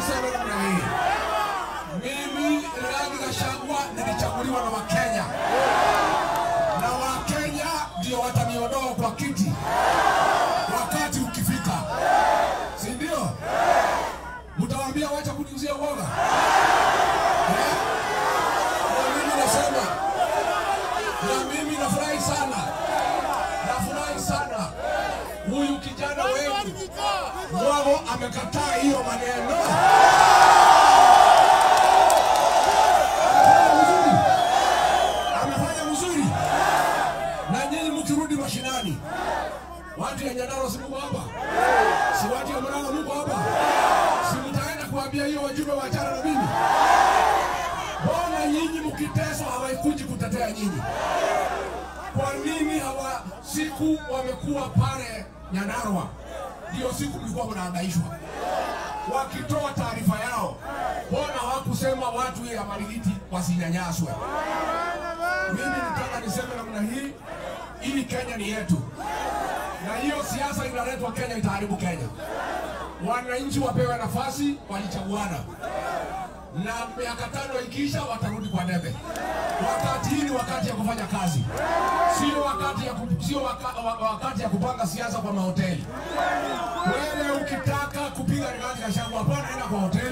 niseme namna hii, mimi Rigathi Gachagua nilichaguliwa na Wakenya na Wakenya ndio wataniondoa kwa kiti wakati ukifika, si ndio? Mtawaambia wacha kuniuzia uoga eh? Na mimi nasema, na mimi nafurahi sana, nafurahi sana huyu kijana wetu Mwago amekataa hiyo maneno. Amefanya mzuri, amefanya mzuri. Na nyinyi mkirudi mashinani, watu ya Nyandarua si mko hapa, si watu ya Murang'a mko hapa, si mtaenda kuambia hiyo wajumbe wachana na mimi? Mbona nyinyi mkiteswa hawaikuji kutetea nyinyi? Kwa nini hawa siku wamekuwa pale Nyandarua, ndio siku mlikuwa mnahangaishwa wakitoa taarifa yao, mbona hawakusema watu ya Marigiti wasinyanyaswe? Mimi nataka niseme namna hii, ili Kenya ni yetu, na hiyo siasa inaletwa Kenya itaharibu Kenya. Wananchi wapewe nafasi, walichaguana na miaka tano ikiisha watarudi kwa debe. Wakati hii ni wakati ya kufanya kazi, sio wakati ya, ku- sio waka, wa- wakati ya kupanga siasa kwa mahoteli. Wewe ukitaka kupiga Rigathi Gachagua, hapana, enda kwa hoteli